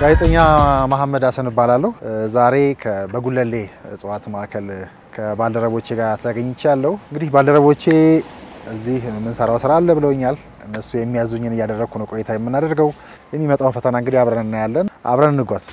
ጋዜጠኛ መሐመድ ሀሰን እባላለሁ። ዛሬ በጉለሌ እጽዋት ማዕከል ከባልደረቦቼ ጋር ተገኝቻለሁ። እንግዲህ ባልደረቦቼ እዚህ የምንሰራው ስራ አለ ብለውኛል። እነሱ የሚያዙኝን እያደረግኩ ነው ቆይታ የምናደርገው። የሚመጣውን ፈተና እንግዲህ አብረን እናያለን። አብረን እንጓዝ።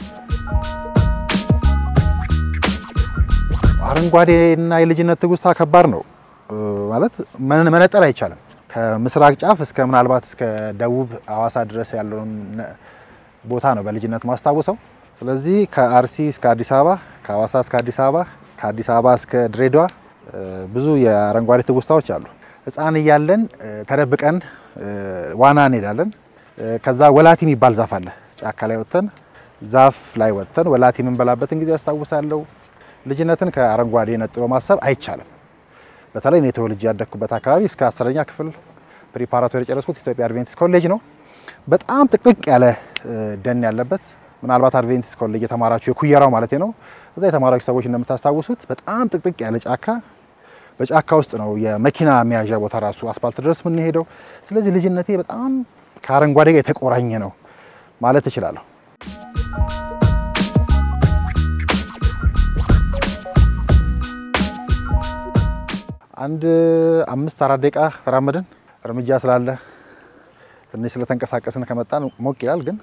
አረንጓዴና የልጅነት ትውስታ ከባድ ነው ማለት መነጠል አይቻልም። ከምስራቅ ጫፍ እስከ ምናልባት እስከ ደቡብ ሐዋሳ ድረስ ያለውን ቦታ ነው በልጅነት ማስታወሰው። ስለዚህ ከአርሲ እስከ አዲስ አበባ፣ ከሐዋሳ እስከ አዲስ አበባ፣ ከአዲስ አበባ እስከ ድሬዳዋ ብዙ የአረንጓዴ ትውስታዎች አሉ። ሕፃን እያለን ተደብቀን ዋና እንሄዳለን። ከዛ ወላቲ የሚባል ዛፍ አለ። ጫካ ላይ ወጥተን ዛፍ ላይ ወጥተን ወላቲ የምንበላበትን ጊዜ ያስታውሳለሁ። ልጅነትን ከአረንጓዴ ነጥሎ ማሰብ አይቻልም። በተለይ እኔ ተወልጄ ያደግኩበት አካባቢ እስከ አስረኛ ክፍል ፕሪፓራቶሪ የጨረስኩት ኢትዮጵያ አድቬንቲስት ኮሌጅ ነው። በጣም ጥቅጥቅ ያለ ደን ያለበት ምናልባት አድቬንቲስት ኮሌጅ የተማራችሁ የኩየራው ማለት ነው። እዛ የተማራችሁ ሰዎች እንደምታስታውሱት በጣም ጥቅጥቅ ያለ ጫካ፣ በጫካ ውስጥ ነው የመኪና መያዣ ቦታ ራሱ አስፓልት ድረስ የምንሄደው። ስለዚህ ልጅነቴ በጣም ከአረንጓዴ ጋር የተቆራኘ ነው ማለት እችላለሁ። አንድ አምስት አራት ደቂቃ ተራመድን። እርምጃ ስላለ ትንሽ ስለተንቀሳቀስን ከመጣን ሞቅ ይላል፣ ግን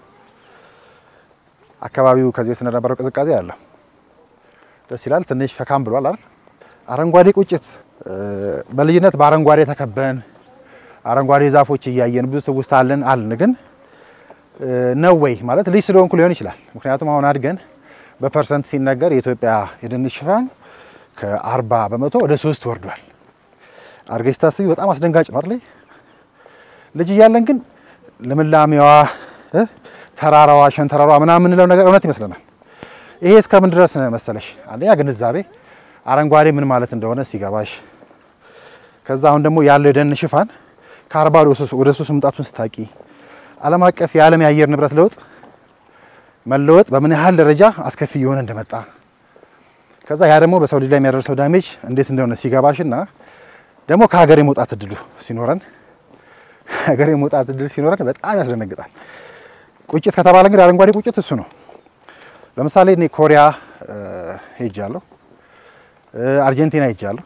አካባቢው ከዚህ ስለነበረው ቅዝቃዜ አለ ደስ ይላል። ትንሽ ፈካም ብሏል አይደል? አረንጓዴ ቁጭት በልጅነት በአረንጓዴ ተከበን አረንጓዴ ዛፎች እያየን ብዙ ትውስታ አለን አልን። ግን ነው ወይ ማለት ልጅ ስለሆንኩ ሊሆን ይችላል። ምክንያቱም አሁን አድገን በፐርሰንት ሲነገር የኢትዮጵያ የደን ሽፋን ከአርባ በመቶ ወደ ሶስት ወርዷል። አድርገሽ ስታስቢ በጣም አስደንጋጭ ነው አይደል? ልጅ እያለን ግን ልምላሜዋ፣ ተራራዋ፣ ሸንተረሯ ምናምን የምንለው ነገር እውነት ይመስለናል። ይሄ እስከምን ድረስ መሰለሽ? አንደኛ ግንዛቤ አረንጓዴ ምን ማለት እንደሆነ ሲገባሽ፣ ከዛ አሁን ደግሞ ያለው የደን ሽፋን ከአርባ ወደ ሶስት መምጣቱን ስታቂ፣ ዓለም አቀፍ የዓለም የአየር ንብረት ለውጥ መለወጥ በምን ያህል ደረጃ አስከፊ እየሆነ እንደመጣ ከዛ ያ ደግሞ በሰው ልጅ ላይ የሚያደርሰው ዳሜጅ እንዴት እንደሆነ ሲገባሽና ደግሞ ከሀገር የመውጣት እድሉ ሲኖረን ሀገር የመውጣት እድል ሲኖረን በጣም ያስደነግጣል። ቁጭት ከተባለ እንግዲህ አረንጓዴ ቁጭት እሱ ነው። ለምሳሌ እኔ ኮሪያ ሄጃለሁ፣ አርጀንቲና ሄጃለሁ፣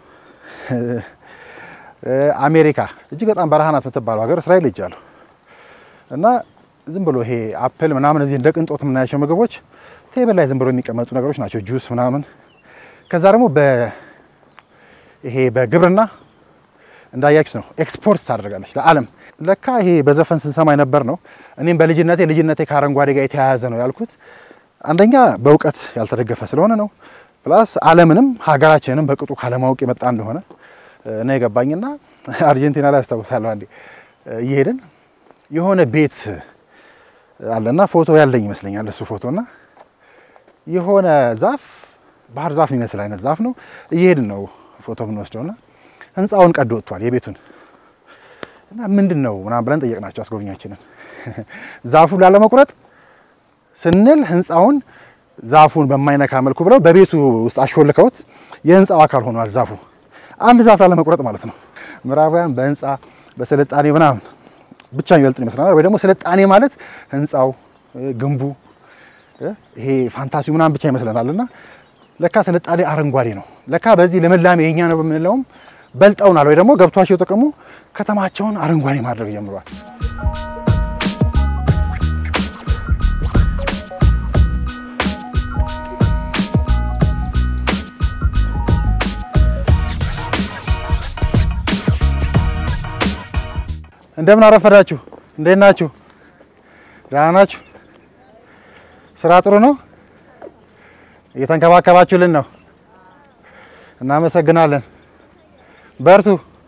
አሜሪካ እጅግ በጣም በረሃ ናት የምትባለው ሀገር እስራኤል ሄጃለሁ እና ዝም ብሎ ይሄ አፕል ምናምን እዚህ እንደ ቅንጦት የምናያቸው ምግቦች ቴብል ላይ ዝም ብሎ የሚቀመጡ ነገሮች ናቸው፣ ጁስ ምናምን። ከዛ ደግሞ ይሄ በግብርና እንዳያችሁት ነው ኤክስፖርት ታደርጋለች ለዓለም። ለካ ይሄ በዘፈን ስንሰማ የነበር ነው። እኔም በልጅነቴ ልጅነቴ ከአረንጓዴ ጋር የተያያዘ ነው ያልኩት አንደኛ በእውቀት ያልተደገፈ ስለሆነ ነው። ፕላስ ዓለምንም ሀገራችንንም በቅጡ ካለማወቅ የመጣ እንደሆነ ነው የገባኝና አርጀንቲና ላይ አስታውሳለሁ አንዴ እየሄድን የሆነ ቤት አለና ፎቶ ያለኝ ይመስለኛል እሱ ፎቶና የሆነ ዛፍ ባህር ዛፍ የሚመስል አይነት ዛፍ ነው። እየሄድን ነው ፎቶ የምንወስደውና ህንፃውን ቀዶ ወጥቷል የቤቱን እና ምንድን ነው ምናምን ብለን ጠየቅናቸው አስጎብኛችንን። ዛፉን ላለመቁረጥ ስንል ህንፃውን ዛፉን በማይነካ መልኩ ብለው በቤቱ ውስጥ አሾልከውት የህንፃው አካል ሆኗል ዛፉ። አንድ ዛፍ ላለመቁረጥ ማለት ነው። ምዕራባውያን በህንፃ በስልጣኔ ምናምን ብቻ የሚበልጥን ይመስለናል። ወይ ደግሞ ስልጣኔ ማለት ህንፃው፣ ግንቡ፣ ይሄ ፋንታሲው ምናምን ብቻ ይመስለናል። እና ለካ ስልጣኔ አረንጓዴ ነው። ለካ በዚህ ልምላሜ የኛ ነው በምንለውም በልጠውናል። ወይ ደግሞ ገብቷቸው ጥቅሙ ከተማቸውን አረንጓዴ ማድረግ ጀምሯል። እንደምን አረፈዳችሁ? እንዴት ናችሁ? ደህና ናችሁ? ስራ ጥሩ ነው? እየተንከባከባችሁልን ነው? እናመሰግናለን። በርቱ።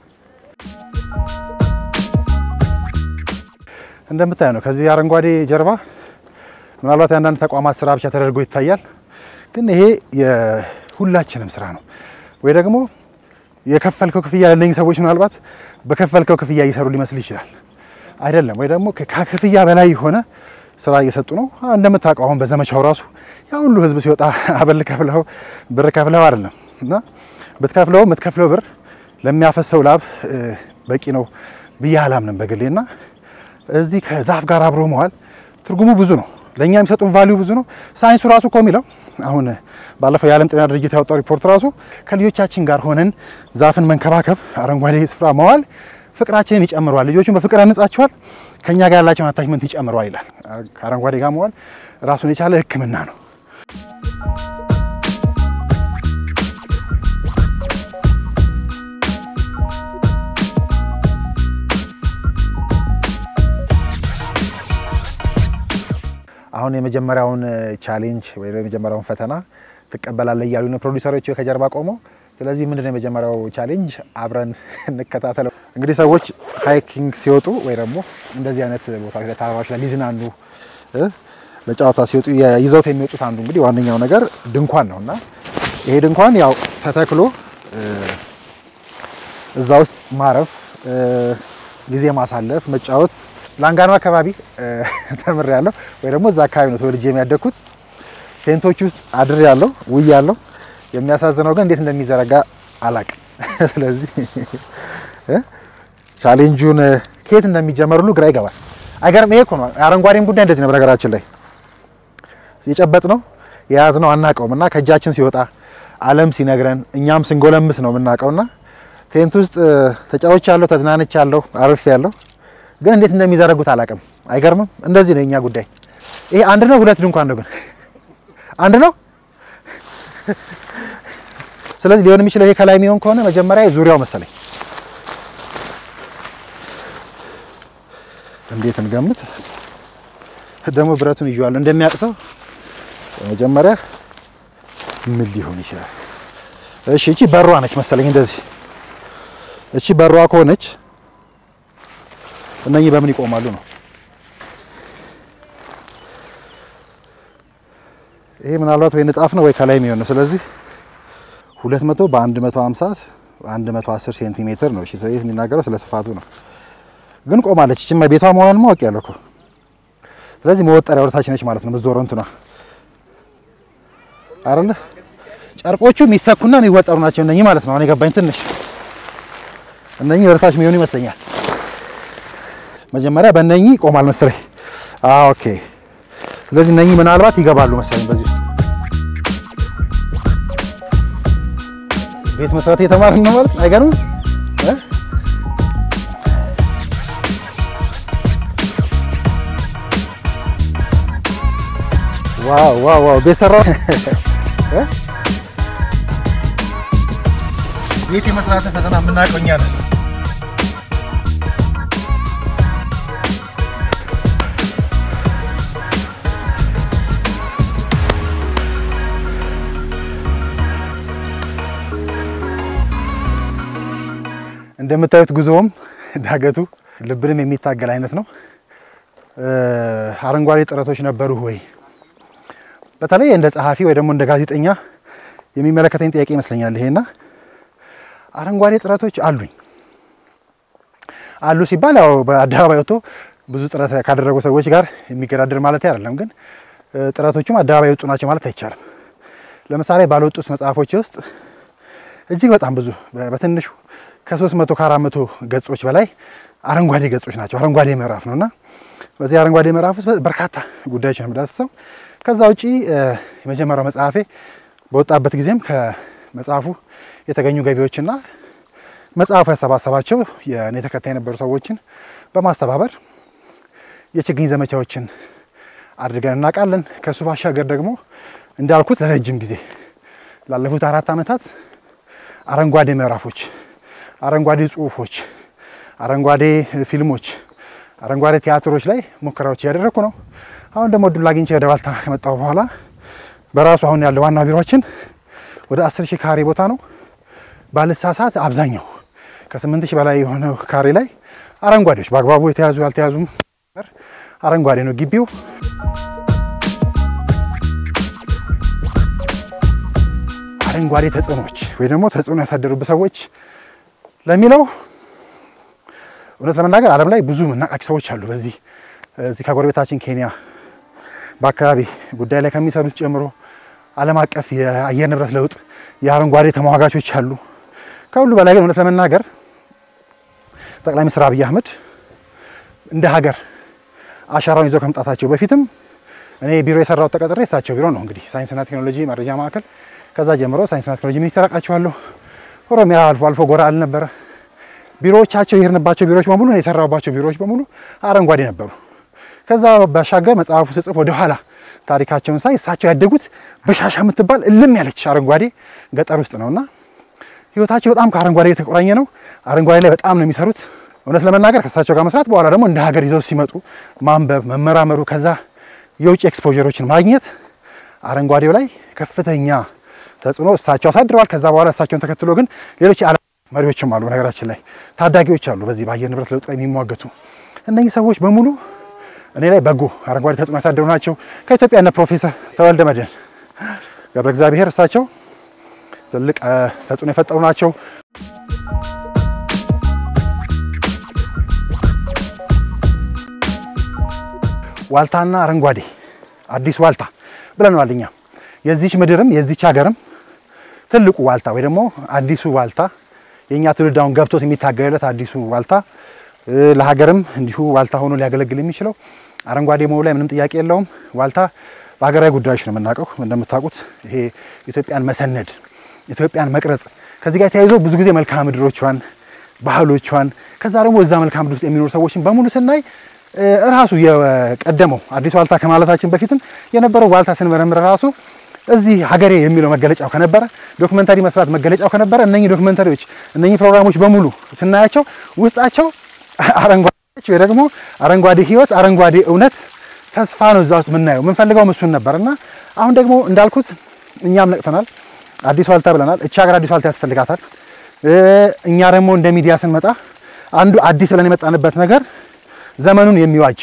እንደምታዩ ነው ከዚህ አረንጓዴ ጀርባ ምናልባት የአንዳንድ ተቋማት ስራ ብቻ ተደርጎ ይታያል፣ ግን ይሄ የሁላችንም ስራ ነው። ወይ ደግሞ የከፈልከው ክፍያ ለነኝ ሰዎች ምናልባት በከፈልከው ክፍያ እየሰሩ ሊመስል ይችላል። አይደለም። ወይ ደግሞ ከክፍያ በላይ የሆነ ስራ እየሰጡ ነው። እንደምታውቀው አሁን በዘመቻው ራሱ ያ ሁሉ ህዝብ ሲወጣ አበል ከፍለው ብር ከፍለው አይደለም እና ብትከፍለው የምትከፍለው ብር ለሚያፈሰው ላብ በቂ ነው ብዬ አላምንም በግሌና እዚህ ከዛፍ ጋር አብሮ መዋል ትርጉሙ ብዙ ነው። ለእኛ የሚሰጡን ቫሊዩ ብዙ ነው። ሳይንሱ ራሱ እኮ የሚለው አሁን ባለፈው የዓለም ጤና ድርጅት ያወጣው ሪፖርት ራሱ ከልጆቻችን ጋር ሆነን ዛፍን መንከባከብ፣ አረንጓዴ ስፍራ መዋል ፍቅራችንን ይጨምረዋል፣ ልጆቹን በፍቅር ያንጻቸዋል፣ ከእኛ ጋር ያላቸውን አታችመንት ይጨምረዋል ይላል። ከአረንጓዴ ጋር መዋል ራሱን የቻለ ሕክምና ነው። አሁን የመጀመሪያውን ቻሌንጅ ወይ የመጀመሪያውን ፈተና ትቀበላለህ እያሉ ነው ፕሮዲውሰሮቹ ከጀርባ ቆመው። ስለዚህ ምንድን ነው የመጀመሪያው ቻሌንጅ አብረን እንከታተለው። እንግዲህ ሰዎች ሃይኪንግ ሲወጡ ወይ ደግሞ እንደዚህ አይነት ቦታዎች ላይ ተራራዎች ላይ ሊዝናኑ እ ለጨዋታ ሲወጡ ይዘውት የሚወጡት አንዱ እንግዲህ ዋነኛው ነገር ድንኳን ነው እና ይሄ ድንኳን ያው ተተክሎ እዛ ውስጥ ማረፍ፣ ጊዜ ማሳለፍ፣ መጫወት ላንጋኖ አካባቢ ተምር ያለው ወይ ደግሞ እዛ አካባቢ ነው ተወልጄ የሚያደግኩት። ቴንቶች ውስጥ አድር ያለው ውይ ያለው የሚያሳዝነው ግን እንዴት እንደሚዘረጋ አላቅም። ስለዚህ ቻሌንጁን ከየት እንደሚጀመር ሁሉ ግራ ይገባል። አይገርም? ይሄ እኮ ነው የአረንጓዴም ጉዳይ እንደዚህ ነው። በነገራችን ላይ የጨበጥ ነው የያዝ ነው አናውቀውም እና ከእጃችን ሲወጣ ዓለም ሲነግረን እኛም ስንጎለምስ ነው የምናውቀውና ቴንት ውስጥ ተጫዎች ያለው ተዝናንች ያለው አርፍ ያለው ግን እንዴት እንደሚዘረጉት አላውቅም። አይገርምም? እንደዚህ ነው የኛ ጉዳይ። ይሄ አንድ ነው ሁለት ድንኳን ነው ግን አንድ ነው። ስለዚህ ሊሆን የሚችለው ይሄ ከላይ የሚሆን ከሆነ መጀመሪያ ዙሪያው መሰለኝ። እንዴት እንገምት? ደግሞ ብረቱን ይዤዋለሁ እንደሚያቅሰው መጀመሪያ ምን ሊሆን ይችላል? እሺ እቺ በሯ ነች መሰለኝ። እንደዚህ እቺ በሯ ከሆነች እነኚህ በምን ይቆማሉ ነው? ይሄ ምናልባት ወይ ንጣፍ ነው ወይ ከላይ የሚሆን ነው። ስለዚህ 200 በ150 110 ሴንቲሜትር ነው። እሺ ሰው የሚናገረው ስለ ስፋቱ ነው። ግን ቆማለች። እቺማ ቤቷ መሆኗን ማወቅ ያለው እኮ። ስለዚህ መወጠሪያ ወደታች ነች ማለት ነው። ምዞረው እንትኗ አይደለ? ጨርቆቹ የሚሰኩና የሚወጠሩ ናቸው እነኚህ ማለት ነው። አሁን የገባኝ ትንሽ እነኚህ ወደታች የሚሆኑ ይመስለኛል። መጀመሪያ በእነኚህ ይቆማል መሰለኝ። አዎ ኦኬ። ስለዚህ እነኚህ ምናልባት ይገባሉ መሰለኝ በዚህ ውስጥ ቤት መስራት የተማርን ነው ማለት አይገርምም? ዋው ዋው ዋው! ቤት ሰራው። ቤት የመስራት ፈተና የምናውቀው እኛ ነን። እንደምታዩት ጉዞውም ዳገቱ ልብንም የሚታገል አይነት ነው። አረንጓዴ ጥረቶች ነበሩ ወይ? በተለይ እንደ ጸሐፊ ወይ ደግሞ እንደ ጋዜጠኛ የሚመለከተኝ ጥያቄ ይመስለኛል ይሄና አረንጓዴ ጥረቶች አሉኝ አሉ ሲባል ያው በአደባባይ ወጥቶ ብዙ ጥረት ካደረጉ ሰዎች ጋር የሚገዳደር ማለት አይደለም። ግን ጥረቶቹም አደባባይ የወጡ ናቸው ማለት አይቻልም። ለምሳሌ ባልወጡት መጽሐፎች ውስጥ እጅግ በጣም ብዙ በትንሹ ከሶስት መቶ ከአራት መቶ ገጾች በላይ አረንጓዴ ገጾች ናቸው። አረንጓዴ ምዕራፍ ነውና በዚህ አረንጓዴ ምዕራፍ ውስጥ በርካታ ጉዳዮች ነው የምዳስሰው። ከዛ ውጪ የመጀመሪያው መጽሐፌ በወጣበት ጊዜም ከመጽሐፉ የተገኙ ገቢዎችና መጽሐፉ ያሰባሰባቸው የእኔ ተከታይ የነበሩ ሰዎችን በማስተባበር የችግኝ ዘመቻዎችን አድርገን እናውቃለን። ከእሱ ባሻገር ደግሞ እንዳልኩት ለረጅም ጊዜ ላለፉት አራት ዓመታት አረንጓዴ ምዕራፎች፣ አረንጓዴ ጽሁፎች፣ አረንጓዴ ፊልሞች፣ አረንጓዴ ቲያትሮች ላይ ሙከራዎች እያደረግኩ ነው። አሁን ደግሞ እድል አግኝቼ ወደ ባልታ ከመጣሁ በኋላ በራሱ አሁን ያለው ዋና ቢሮችን ወደ አስር ሺህ ካሬ ቦታ ነው። ባልሳሳት አብዛኛው ከስምንት ሺህ በላይ የሆነው ካሬ ላይ አረንጓዴዎች በአግባቡ የተያዙ ያልተያዙም አረንጓዴ ነው ግቢው። አረንጓዴ ተጽዕኖዎች ወይ ደግሞ ተጽዕኖ ያሳደሩበት ሰዎች ለሚለው እውነት ለመናገር ዓለም ላይ ብዙ የምናውቃቸው ሰዎች አሉ። በዚህ እዚህ ከጎረቤታችን ኬንያ በአካባቢ ጉዳይ ላይ ከሚሰሩት ጨምሮ ዓለም አቀፍ የአየር ንብረት ለውጥ የአረንጓዴ ተሟጋቾች አሉ። ከሁሉ በላይ ግን እውነት ለመናገር ጠቅላይ ሚኒስትር አብይ አህመድ እንደ ሀገር አሻራውን ይዘው ከመምጣታቸው በፊትም እኔ ቢሮ የሰራሁት ተቀጥሬ እሳቸው ቢሮ ነው እንግዲህ ሳይንስና ቴክኖሎጂ መረጃ ማዕከል። ከዛ ጀምሮ ሳይንስና ቴክኖሎጂ ሚኒስቴር አውቃቸዋለሁ። ኦሮሚያ አልፎ አልፎ ጎራ አልነበረ ቢሮዎቻቸው የሄድንባቸው ቢሮዎች በሙሉ እኔ የሰራሁባቸው ቢሮዎች በሙሉ አረንጓዴ ነበሩ። ከዛ ባሻገር መጽሐፉ ስጽፍ ወደ ኋላ ታሪካቸውን ሳይ እሳቸው ያደጉት በሻሻ የምትባል እልም ያለች አረንጓዴ ገጠር ውስጥ ነውና ህይወታቸው በጣም ከአረንጓዴ የተቆራኘ ነው። አረንጓዴ ላይ በጣም ነው የሚሰሩት። እውነት ለመናገር ከእሳቸው ጋር መስራት በኋላ ደግሞ እንደ ሀገር ይዘው ሲመጡ ማንበብ፣ መመራመሩ ከዛ የውጭ ኤክስፖጀሮችን ማግኘት አረንጓዴው ላይ ከፍተኛ ተጽዕኖ እሳቸው አሳድረዋል። ከዛ በኋላ እሳቸውን ተከትሎ ግን ሌሎች የዓለም መሪዎችም አሉ። በነገራችን ላይ ታዳጊዎች አሉ፣ በዚህ በአየር ንብረት ለውጥ ላይ የሚሟገቱ እነኚህ ሰዎች በሙሉ እኔ ላይ በጎ አረንጓዴ ተጽዕኖ ያሳደሩ ናቸው። ከኢትዮጵያ እነ ፕሮፌሰር ተወልደ መድህን ገብረ እግዚአብሔር እሳቸው ትልቅ ተጽዕኖ የፈጠሩ ናቸው። ዋልታና አረንጓዴ አዲስ ዋልታ ብለነዋል። እኛ የዚች ምድርም የዚች ሀገርም ትልቁ ዋልታ ወይ ደግሞ አዲሱ ዋልታ የእኛ ትውልድ አሁን ገብቶት የሚታገልለት አዲሱ ዋልታ ለሀገርም እንዲሁ ዋልታ ሆኖ ሊያገለግል የሚችለው አረንጓዴ መሆኑ ላይ ምንም ጥያቄ የለውም። ዋልታ በሀገራዊ ጉዳዮች ነው የምናውቀው። እንደምታውቁት ይሄ ኢትዮጵያን መሰነድ፣ ኢትዮጵያን መቅረጽ ከዚህ ጋር ተያይዞ ብዙ ጊዜ መልክዓ ምድሮቿን፣ ባህሎቿን ከዛ ደግሞ እዛ መልክዓ ምድር ውስጥ የሚኖሩ ሰዎችን በሙሉ ስናይ ራሱ የቀደመው አዲስ ዋልታ ከማለታችን በፊትም የነበረው ዋልታ ስንመረምር ራሱ እዚህ ሀገሬ የሚለው መገለጫው ከነበረ ዶክመንታሪ መስራት መገለጫው ከነበረ እነኚህ ዶክመንታሪዎች እነኚህ ፕሮግራሞች በሙሉ ስናያቸው ውስጣቸው አረንጓዴ ወይ ደግሞ አረንጓዴ ሕይወት አረንጓዴ እውነት ተስፋ ነው እዛ ውስጥ የምናየው። የምንፈልገው እሱን ነበር እና አሁን ደግሞ እንዳልኩት እኛም ነቅተናል። አዲስ ዋልታ ብለናል። እቺ ሀገር አዲስ ዋልታ ያስፈልጋታል። እኛ ደግሞ እንደ ሚዲያ ስንመጣ አንዱ አዲስ ብለን የመጣንበት ነገር ዘመኑን የሚዋጅ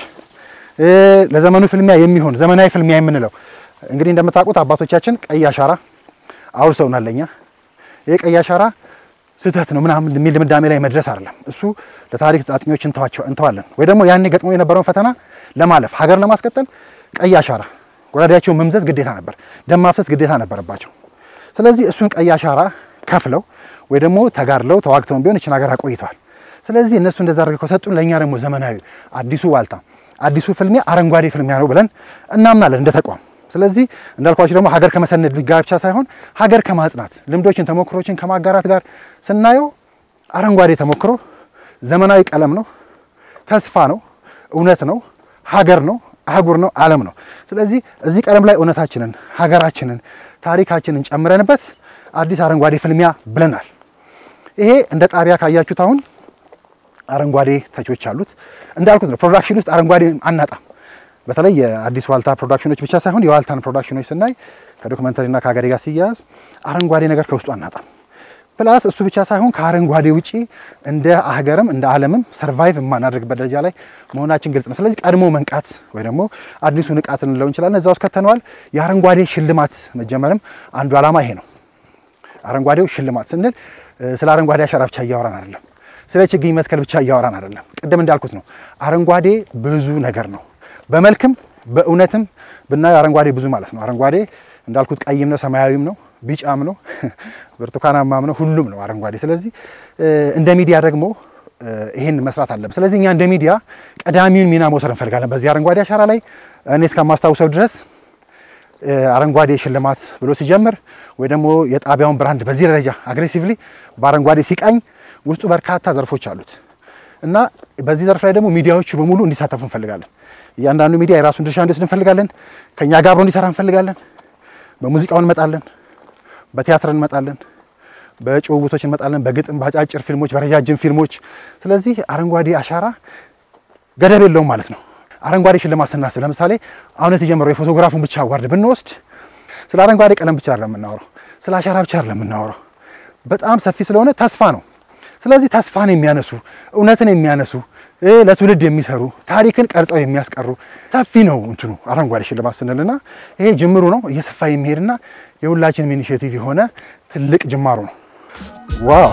ለዘመኑ ፍልሚያ የሚሆን ዘመናዊ ፍልሚያ የምንለው እንግዲህ እንደምታውቁት አባቶቻችን ቀይ አሻራ አውርሰውናል ለኛ። ይሄ ቀይ አሻራ ስህተት ነው ምናምን የሚል ድምዳሜ ላይ መድረስ አይደለም። እሱ ለታሪክ አጥኚዎች እንተዋለን፣ ወይ ደግሞ ያኔ ገጥሞ የነበረውን ፈተና ለማለፍ ሀገር ለማስቀጠል ቀይ አሻራ ጎራዴያቸውን መምዘዝ ግዴታ ነበር፣ ደም ማፍሰስ ግዴታ ነበረባቸው። ስለዚህ እሱን ቀይ አሻራ ከፍለው ወይ ደግሞ ተጋድለው ተዋግተውን ቢሆን እችን ሀገር አቆይተዋል። ስለዚህ እነሱ እንደዛ አድርገው ከሰጡን ለእኛ ደግሞ ዘመናዊ አዲሱ ዋልታ አዲሱ ፍልሚያ አረንጓዴ ፍልሚያ ነው ብለን እናምናለን እንደ ተቋም። ስለዚህ እንዳልኳችሁ ደግሞ ሀገር ከመሰነድ ጋር ብቻ ሳይሆን ሀገር ከማጽናት ልምዶችን፣ ተሞክሮችን ከማጋራት ጋር ስናየው አረንጓዴ ተሞክሮ ዘመናዊ ቀለም ነው፣ ተስፋ ነው፣ እውነት ነው፣ ሀገር ነው፣ አህጉር ነው፣ ዓለም ነው። ስለዚህ እዚህ ቀለም ላይ እውነታችንን፣ ሀገራችንን፣ ታሪካችንን ጨምረንበት አዲስ አረንጓዴ ፍልሚያ ብለናል። ይሄ እንደ ጣቢያ ካያችሁት አሁን አረንጓዴ ተቾች አሉት። እንዳልኩት ነው ፕሮዳክሽን ውስጥ አረንጓዴ አናጣም። በተለይ የአዲስ ዋልታ ፕሮዳክሽኖች ብቻ ሳይሆን የዋልታን ፕሮዳክሽኖች ስናይ ከዶክመንተሪና ከሀገሬ ጋር ሲያያዝ አረንጓዴ ነገር ከውስጡ አናጣም። ፕላስ እሱ ብቻ ሳይሆን ከአረንጓዴ ውጪ እንደ ሀገርም እንደ ዓለምም ሰርቫይቭ የማናደርግበት ደረጃ ላይ መሆናችን ግልጽ ነው። ስለዚህ ቀድሞ መንቃት ወይ ደግሞ አዲሱ ንቃት እንለው እንችላለን። እዛ ውስጥ ከተነዋል። የአረንጓዴ ሽልማት መጀመርም አንዱ ዓላማ ይሄ ነው። አረንጓዴው ሽልማት ስንል ስለ አረንጓዴ አሻራ ብቻ እያወራን አይደለም። ስለ ችግኝ መትከል ብቻ እያወራን አይደለም። ቅድም እንዳልኩት ነው አረንጓዴ ብዙ ነገር ነው። በመልክም በእውነትም ብናየው አረንጓዴ ብዙ ማለት ነው። አረንጓዴ እንዳልኩት ቀይም ነው፣ ሰማያዊም ነው፣ ቢጫም ነው፣ ብርቱካናማም ነው፣ ሁሉም ነው አረንጓዴ። ስለዚህ እንደ ሚዲያ ደግሞ ይሄን መስራት አለብን። ስለዚህ እኛ እንደ ሚዲያ ቀዳሚውን ሚና መውሰድ እንፈልጋለን በዚህ አረንጓዴ አሻራ ላይ። እኔ እስከማስታውሰው ድረስ አረንጓዴ ሽልማት ብሎ ሲጀምር ወይ ደግሞ የጣቢያውን ብራንድ በዚህ ደረጃ አግሬሲቭሊ በአረንጓዴ ሲቃኝ ውስጡ በርካታ ዘርፎች አሉት እና በዚህ ዘርፍ ላይ ደግሞ ሚዲያዎቹ በሙሉ እንዲሳተፉ እንፈልጋለን። እያንዳንዱ ሚዲያ የራሱን ድርሻ እንዲወስድ እንፈልጋለን። ከኛ ጋር አብሮ እንዲሰራ እንፈልጋለን። በሙዚቃው እንመጣለን፣ በቲያትር እንመጣለን፣ በጭውውቶች እንመጣለን፣ በግጥም፣ በአጫጭር ፊልሞች፣ በረጃጅም ፊልሞች። ስለዚህ አረንጓዴ አሻራ ገደብ የለውም ማለት ነው። አረንጓዴ ሽልማት ስናስብ ለምሳሌ አሁን የተጀመረው የፎቶግራፉን ብቻ አዋርድ ብንወስድ ስለ አረንጓዴ ቀለም ብቻ አይደለም የምናወራው፣ ስለ አሻራ ብቻ አይደለም የምናወራው። በጣም ሰፊ ስለሆነ ተስፋ ነው። ስለዚህ ተስፋን የሚያነሱ እውነትን የሚያነሱ ለትውልድ የሚሰሩ ታሪክን ቀርጸው የሚያስቀሩ ሰፊ ነው እንትኑ አረንጓዴ ሽልማት ስንልና ይሄ ጅምሩ ነው። እየሰፋ የሚሄድና የሁላችንም ኢኒሼቲቭ የሆነ ትልቅ ጅማሩ ነው። ዋው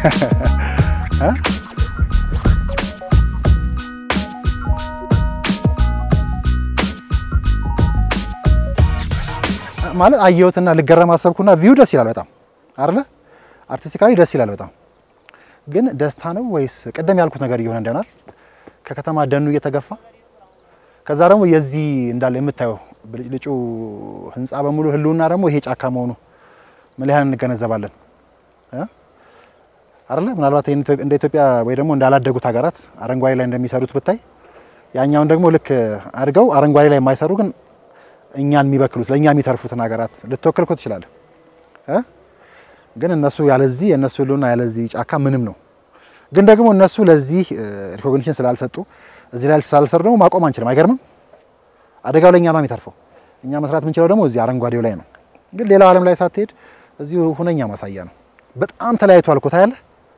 ማለት አየሁትና ልገረም አሰብኩና ቪው ደስ ይላል በጣም አይደለ? አርቲስቲካሊ ደስ ይላል በጣም ግን ደስታ ነው ወይስ ቅድም ያልኩት ነገር እየሆነ እንደናል ከከተማ ደኑ እየተገፋ ከዛ ደግሞ የዚህ እንዳለ የምታየው ብልጭልጩ ህንፃ በሙሉ ህልውና ደግሞ ይሄ ጫካ መሆኑ ምን ያህል እንገነዘባለን እ አይደለ ምናልባት ይሄን ኢትዮ- እንደ ኢትዮጵያ ወይ ደግሞ እንዳላደጉት ሀገራት አረንጓዴ ላይ እንደሚሰሩት ብታይ ያኛውን ደግሞ ልክ አድርገው አረንጓዴ ላይ የማይሰሩ ግን እኛን የሚበክሉት ለእኛ የሚተርፉትን ሀገራት ልትወክል እኮ ትችላለህ እ ግን እነሱ ያለዚህ የእነሱ ህልውና ያለዚህ ጫካ ምንም ነው። ግን ደግሞ እነሱ ለዚህ ሪኮግኒሽን ስላልሰጡ እዚህ ላይ ስላልሰሩ ደግሞ ማቆም አንችልም። አይገርምም? አደጋው ለእኛ ነው የሚተርፈው። እኛ መስራት የምንችለው ደግሞ እዚህ አረንጓዴው ላይ ነው። ግን ሌላው ዓለም ላይ ሳትሄድ እዚሁ ሁነኛ ማሳያ ነው። በጣም ተለያይቷል እኮ ታያለህ።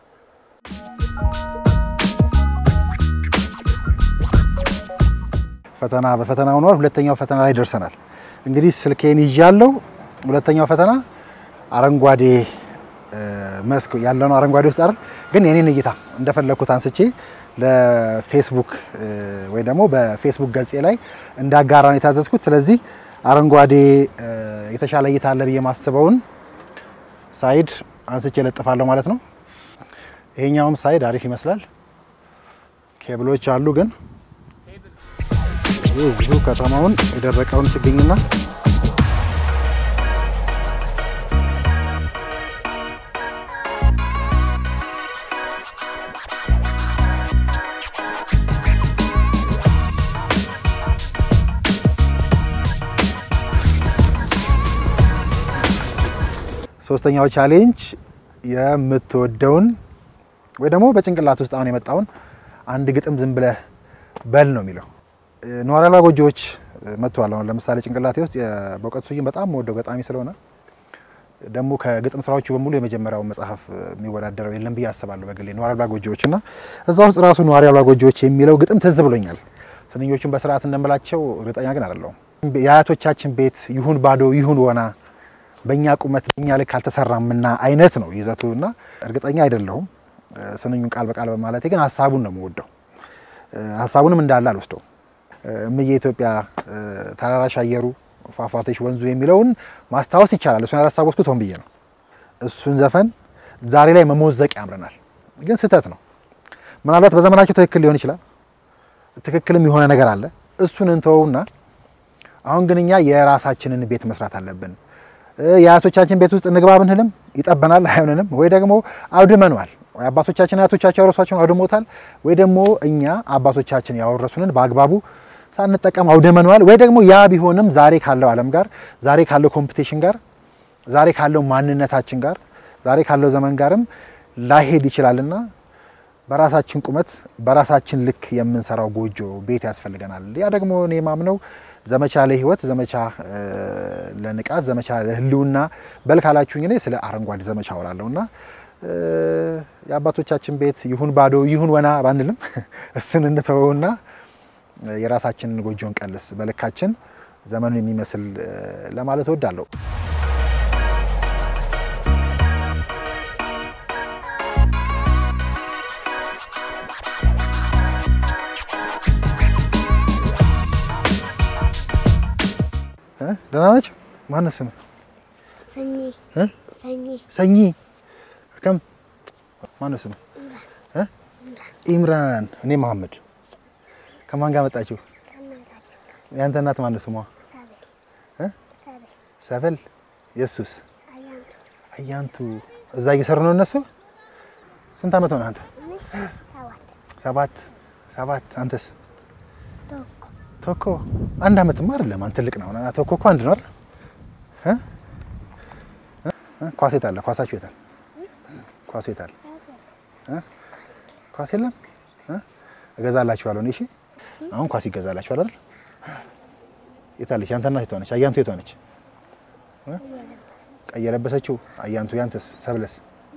ፈተና በፈተና ሆኗል። ሁለተኛው ፈተና ላይ ደርሰናል። እንግዲህ ስልኬን ይዣለሁ። ሁለተኛው ፈተና አረንጓዴ እ፣ መስክ ያለነው አረንጓዴ ውስጥ አይደል? ግን የኔን እይታ እንደፈለግኩት አንስቼ ለፌስቡክ እ፣ ወይ ደግሞ በፌስቡክ ገጼ ላይ እንዳጋራ ነው የታዘዝኩት። ስለዚህ አረንጓዴ እ፣ የተሻለ እይታ አለ ብዬ ማስበውን ሳይድ አንስቼ ለጥፋለሁ ማለት ነው። ይሄኛውም ሳይድ አሪፍ ይመስላል። ኬብሎች አሉ ግን ይህ እዚሁ ከተማውን የደረቀውን ችግኝና ሶስተኛው ቻሌንጅ የምትወደውን ወይ ደግሞ በጭንቅላት ውስጥ አሁን የመጣውን አንድ ግጥም ዝም ብለህ በል ነው የሚለው። ነዋሪ አልባ ጎጆዎች መጥተዋል። አሁን ለምሳሌ ጭንቅላቴ ውስጥ በእውቀቱ ስዩም በጣም የምወደው ገጣሚ ስለሆነ ደግሞ ከግጥም ስራዎቹ በሙሉ የመጀመሪያው መጽሐፍ የሚወዳደረው የለም ብዬ አስባለሁ በግሌ ነዋሪ አልባ ጎጆዎች እና እዛ ውስጥ ራሱ ነዋሪ አልባ ጎጆዎች የሚለው ግጥም ትዝ ብሎኛል። ስንኞቹን በስርዓት እንደምላቸው እርግጠኛ ግን አይደለሁም። የአያቶቻችን ቤት ይሁን ባዶ ይሁን ወና በእኛ ቁመት በእኛ ልክ አልተሰራምና አይነት ነው ይዘቱ እና እርግጠኛ አይደለሁም ስንኙን ቃል በቃል በማለቴ ግን ሀሳቡን ነው የምወደው። ሀሳቡንም እንዳለ አልወስደው። እምዬ ኢትዮጵያ ተራራሽ አየሩ ፏፏቴሽ ወንዙ የሚለውን ማስታወስ ይቻላል። እሱን ያላስታወስኩት ሆን ብዬ ነው። እሱን ዘፈን ዛሬ ላይ መሞዘቅ ያምረናል፣ ግን ስህተት ነው። ምናልባት በዘመናቸው ትክክል ሊሆን ይችላል። ትክክልም የሆነ ነገር አለ። እሱን እንተወውና አሁን ግን እኛ የራሳችንን ቤት መስራት አለብን። የአያቶቻችን ቤት ውስጥ እንግባ ብንልም ይጠበናል፣ አይሆንንም። ወይ ደግሞ አውድመኗል፣ ወይ አባቶቻችን አያቶቻቸው ያወረሷቸውን አውድሞታል፣ ወይ ደግሞ እኛ አባቶቻችን ያወረሱንን በአግባቡ ሳንጠቀም አውድመኗል። ወይ ደግሞ ያ ቢሆንም ዛሬ ካለው ዓለም ጋር ዛሬ ካለው ኮምፒቴሽን ጋር ዛሬ ካለው ማንነታችን ጋር ዛሬ ካለው ዘመን ጋርም ላይሄድ ይችላልና በራሳችን ቁመት በራሳችን ልክ የምንሰራው ጎጆ ቤት ያስፈልገናል። ያ ደግሞ እኔ ማምነው ዘመቻ ለህይወት፣ ዘመቻ ለንቃት፣ ዘመቻ ለህልውና በል ካላችሁኝ እኔ ስለ አረንጓዴ ዘመቻ አወራለሁ እና የአባቶቻችን ቤት ይሁን ባዶ ይሁን ወና ባንልም እሱን እንተወውና የራሳችንን ጎጆን ቀልስ በልካችን ዘመኑን የሚመስል ለማለት እወዳለሁ። ደህና ናቸው። ማነው ስምህ? ሰኚ እ? ሰኚ ሰኚ ከም ማነው ስምህ? እ? ኢምራን። እኔ መሐመድ። ከማን ጋር መጣችሁ? ከእናታችን ያንተ እናት ማነው ስሟ? ሰብል እ? ሰብል ሰብል። የሱስ አያንቱ አያንቱ። እዛ እየሰሩ ነው እነሱ። ስንት ዓመት ሆነ አንተ? እኔ ሰባት ሰባት ሰባት። አንተስ? ቶኮ ቶኮ አንድ ዓመትማ አይደለም። አንተ ትልቅ ነው። ቶኮ እኮ አንድ ነው አይደል? እ? እ? ኳስ የት አለ? ኳሳችሁ የት አለ? ኳሱ የት አለ? እ? ኳስ የለም? እ? እገዛላችኋለሁ እኔ። እሺ አሁን ኳስ ይገዛላችኋል አይደል? የት አለች? ያንተ እናት የት ሆነች? አያንቱ የት ሆነች? እ? ቀይ የለበሰችው አያንቱ። ያንተስ? ሰብለስ?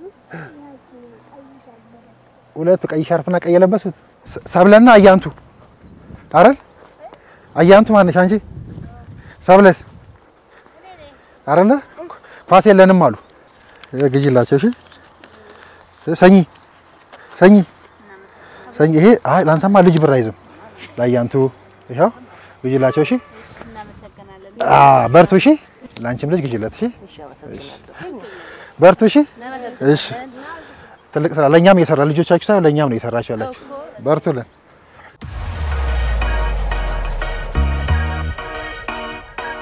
ሁለቱ ቀይ ሻርፕና ቀይ የለበሱት ሰ- ሰብለና አያንቱ አይደል? አያንቱ ማነሽ አንቺ? ሰብለስ አይደለ? ኳስ የለንም አሉ። ግዢላቸው። እሺ ሰኚ ሰኚ ሰኚ። ይሄ አይ ላንተማ ልጅ ብር አይዝም። ለአያንቱ ይኸው ግዢላቸው። እሺ እናመሰግናለን። አ በርቱ። እሺ ላንቺም ልጅ ግዢለት። እሺ እሺ፣ አመሰግናለሁ። በርቱ። እሺ እሺ። ትልቅ ስራ ለእኛም እየሰራ ልጆቻችሁ ሳይሆን ለእኛም ነው እየሰራችሁ ያላችሁ። በርቱልን።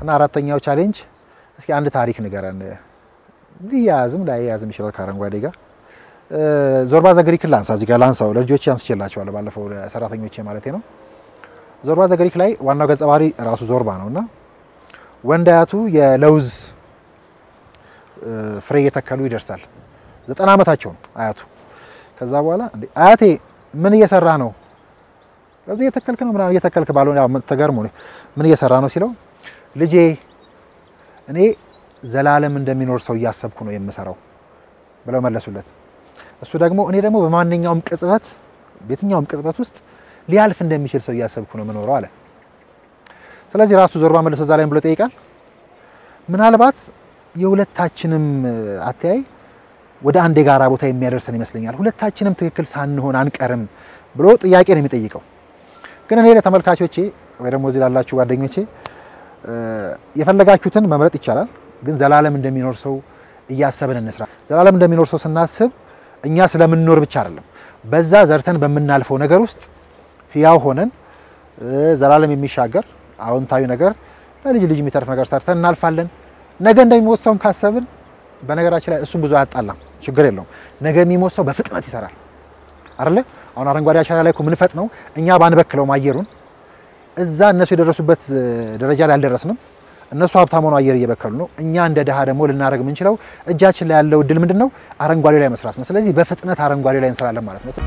እና አራተኛው ቻሌንጅ እስኪ አንድ ታሪክ ንገረን። ሊያያዝም ላያያዝም ይችላል ከአረንጓዴ ጋር እ፣ ዞርባ ዘግሪክን ላንሳ። እዚህ ጋር ላንሳው ለልጆቼ አንስቼላቸዋለሁ ባለፈው ለሰራተኞቼ ማለቴ ነው። ዞርባ ዘግሪክ ላይ ዋናው ገጸ ባህሪ ራሱ ዞርባ ነው እና ወንድ አያቱ የለውዝ እ፣ ፍሬ እየተከሉ ይደርሳል። ዘጠና ዓመታቸው ነው አያቱ። ከዛ በኋላ እንዴ አያቴ ምን እየሰራ ነው? ለውዝ እየተከልክ ነው ምናምን እየተከልክ ባልሆነ ያው ተገርሞ ነው ምን እየሰራ ነው ሲለው ልጄ እኔ ዘላለም እንደሚኖር ሰው እያሰብኩ ነው የምሰራው ብለው መለሱለት። እሱ ደግሞ እኔ ደግሞ በማንኛውም ቅጽበት በየትኛውም ቅጽበት ውስጥ ሊያልፍ እንደሚችል ሰው እያሰብኩ ነው የምኖረው አለ። ስለዚህ ራሱ ዞርባ መልሶ እዛ ላይ ብሎ ይጠይቃል። ምናልባት የሁለታችንም አተያይ ወደ አንድ የጋራ ቦታ የሚያደርሰን ይመስለኛል። ሁለታችንም ትክክል ሳንሆን አንቀርም ብሎ ጥያቄ ነው የሚጠይቀው። ግን እኔ ለተመልካቾቼ ወይ ደግሞ እዚህ ላላችሁ ጓደኞቼ እ፣ የፈለጋችሁትን መምረጥ ይቻላል። ግን ዘላለም እንደሚኖር ሰው እያሰብን እንስራ። ዘላለም እንደሚኖር ሰው ስናስብ እኛ ስለምንኖር ብቻ አይደለም፣ በዛ ዘርተን በምናልፈው ነገር ውስጥ ህያው ሆነን እ፣ ዘላለም የሚሻገር አዎንታዊ ነገር ለልጅ ልጅ የሚተርፍ ነገር ሰርተን እናልፋለን። ነገ እንደሚሞት ሰውም ካሰብን በነገራችን ላይ እሱም ብዙ አያጣላም፣ ችግር የለውም። ነገ የሚሞት ሰው በፍጥነት ይሰራል አይደለ? አሁን አረንጓዴ አሻራ ላይ እኮ የምንፈጥነው እኛ ባንበክለውም አየሩን እዛ እነሱ የደረሱበት እ፣ ደረጃ ላይ አልደረስንም። እነሱ ሀብታም ሆነው አየር እየበከሉ ነው። እኛ እንደ ድሃ ደግሞ ልናደርግ የምንችለው እጃችን ላይ ያለው እድል ምንድን ነው? አረንጓዴ ላይ መስራት ነው። ስለዚህ በፍጥነት አረንጓዴ ላይ እንሰራለን ማለት ነው።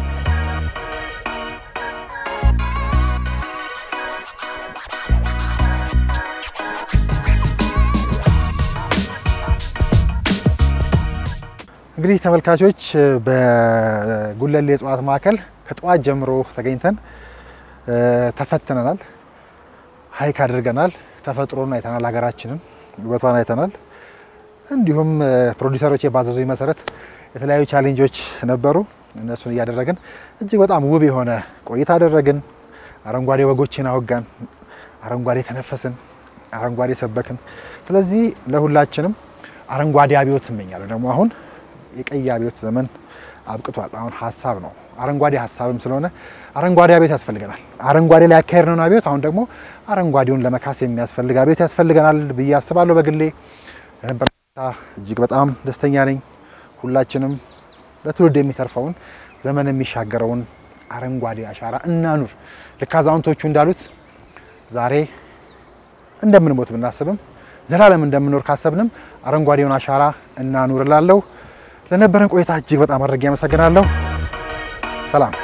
እንግዲህ ተመልካቾች በጉለሌ የእጽዋት ማዕከል ከጠዋት ጀምሮ ተገኝተን እ፣ ተፈትነናል፣ ሀይክ አድርገናል፣ ተፈጥሮን አይተናል፣ ሀገራችንን ውበቷን አይተናል። እንዲሁም እ፣ ፕሮዲሰሮች ባዘዙኝ መሰረት የተለያዩ ቻሌንጆች ነበሩ። እነሱን እያደረግን እጅግ በጣም ውብ የሆነ ቆይታ አደረግን። አረንጓዴ ወጎችን አወጋን፣ አረንጓዴ ተነፈስን፣ አረንጓዴ ሰበክን። ስለዚህ ለሁላችንም አረንጓዴ አብዮት እመኛለሁ። ደግሞ አሁን የቀይ አብዮት ዘመን አብቅቷል። አሁን ሀሳብ ነው፣ አረንጓዴ ሀሳብም ስለሆነ አረንጓዴ አብዮት ያስፈልገናል። አረንጓዴ ላይ ያካሄድነውን አብዮት አሁን ደግሞ አረንጓዴውን ለመካስ የሚያስፈልግ አብዮት ያስፈልገናል ብዬ አስባለሁ። በግሌ ለነበረ ቆይታ እጅግ በጣም ደስተኛ ነኝ። ሁላችንም ለትውልድ የሚተርፈውን ዘመን የሚሻገረውን አረንጓዴ አሻራ እናኑር። ልክ አዛውንቶቹ እንዳሉት ዛሬ እንደምንሞት ብናስብም ዘላለም እንደምንኖር ካሰብንም አረንጓዴውን አሻራ እናኑር እላለሁ። ለነበረን ቆይታ እጅግ በጣም አድርጌ አመሰግናለሁ። ሰላም